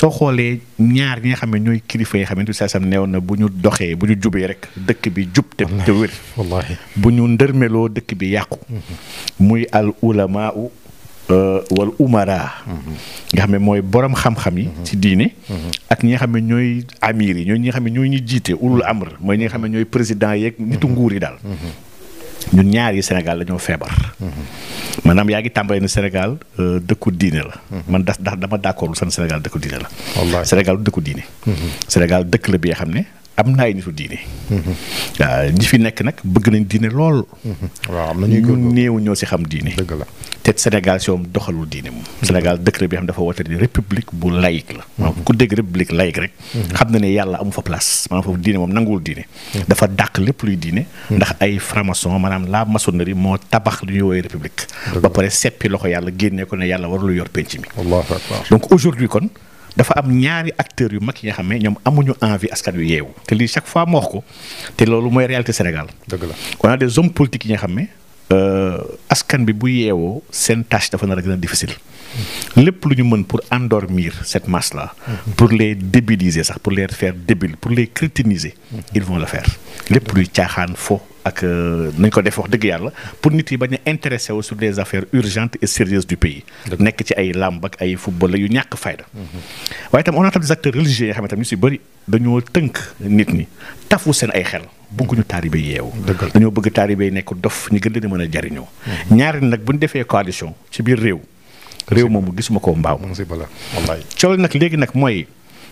soo xoolee ñaar ñi nga xam ne ñooy kilifa yi nga xamante ne sam neew na bu ñu doxee bu ñu jubee rek dëkk bi jub te te wér wallaahi bu ñu ndërmeloo dëkk bi yàqu muy al ulamaa wal umara nga xam ne mooy borom xam-xam yi ci diine ak ñi nga xam ne ñooy amir yi ñooy ñi nga xam ne ñooy ñi jiite ulul amr mooy ñi nga xam ne ñooy président yeeg nitu nguur yi daal ñun ñaar yi Sénégal dañoo feebar maanaam yaa ngi tàmbalee ne Sénégal dëkku diine la man das ndax dama d'accord san Sénégal dëkku diine la wallaahi Sénégal du dëkku diine Sénégal dëkk la bi nga xam ne am na ay nitu diine waaw ñi fi nekk nag bëgg nañ diine lool waaw am na ñuy ñu góorgóorlu néew ñoo ci xam diine dëgg la te Sénégal si moom doxalul diine moom Sénégal dëkk la bi xam dafa woote ni république bu laïque la maanaam ku dégg république laïque rek xam na ne yàlla amu fa place maanaam foofu diine moom nanguwul diine dafa dàq lépp luy diine ndax ay franc-maçon maanaam la maçonnerie moo tabax lu ñuy woowee république ba pare seppi loxo yàlla génnee ko ne yàlla warulu yor penc mi wallaahu akbar donc aujourd'hui kon dafa am ñaari acteurs yu mag yi nga xam ne ñoom amuñu envie askan wi yeewu te lii chaque fois ma wax ko te loolu mooy réalité Sénégal dëgg la on a des hommes politiques yi nga xam ne askan bi bu yeewoo seen tâche dafa nar a gën a difficile lépp lu ñu mën pour endormir cette masse là pour les débiliser sax pour les faire débiles pour les crétiniser ils vont le faire lépp luy caaxaan fo ak nañ ko def wax dëgg yàlla pour nit yi bañ a intéressé wu sur des affaires urgentes et sérieuses du pays nekk ci ay làmb ak ay football yu ñàkk fayda waaye tam on a tam des acteurs religieux yoo xam ne tam ñu si bëri dañoo tënk nit ñi tafu seen ay xel bëgguñu taalibe yeewu dañoo bëgg taalibe yi nekk dof ñu gën leen a mën a jariñoo ñaari nag bu ñu defee coalition ci biir réew réew moomu gisuma ko mbaaw mu ngi si bala wallaahi coow nag léegi nag mooy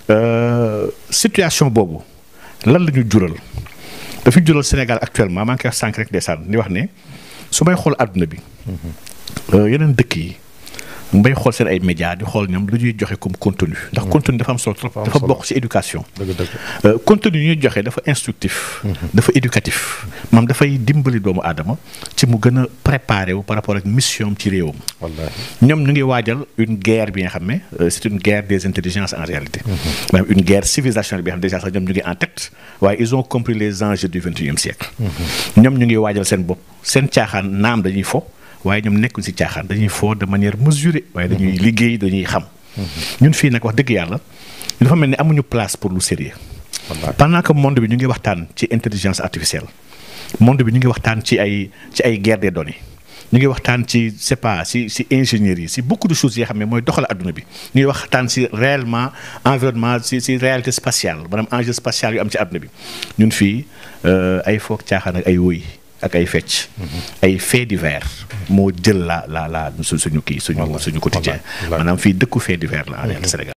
situation boobu lan la ñu jural dafa jural Sénégal actuellement maa ngi koy wax sànq rek ndeysaan di wax ne su may xool àdduna bi yeneen dëkk yi mbay xool seen ay médias di xool ñoom lu ñuy joxe comme contenu ndax contenu dafa am solo trop dafa bokk ci éducation dëgg dëgg contenu yi ñuy joxe dafa instructif dafa éducatif maam dafay dimbali doomu aadama ci mu gën a préparé wu par rapport ak mission ci réewam wallaahi ñoom ñu ngi waajal une guerre bi nga xam ne c'est une guerre des intelligences en réalité maanaam une guerre civilisationnelle bi nga xam déjà sax ñoom ñu ngi en tête waaye ils ont compris les enjeux du vingt et unième siècle ñoom ñu ngi waajal seen bopp seen caaxaan naam dañuy fo waaye ñoom nekkuñ ci caaxaan dañuy foo de manière mesurée waaye dañuy liggéey dañuy xam ñun fii nag wax dëgg yàlla dafa mel ni amuñu place pour lu sérieux pendant que monde bi ñu ngi waxtaan ci intelligence artificielle monde bi ñu ngi waxtaan ci ay ci ay guerre des données ñu ngi waxtaan ci c'est pas si si ingénierie si beaucoup de choses yoo xam ne mooy doxal adduna bi ñu ngi waxtaan si réellement environnement si si réalité spatiale maanaam enjeu spatial yu am ci adduna bi ñun fii ay foog caaxaan ak ay woy ak ay fecc ay faits divers moo jël la la la su suñu kii suñu suñu quotidien maanaam fii dëkku faits divers la en réalité Sénégal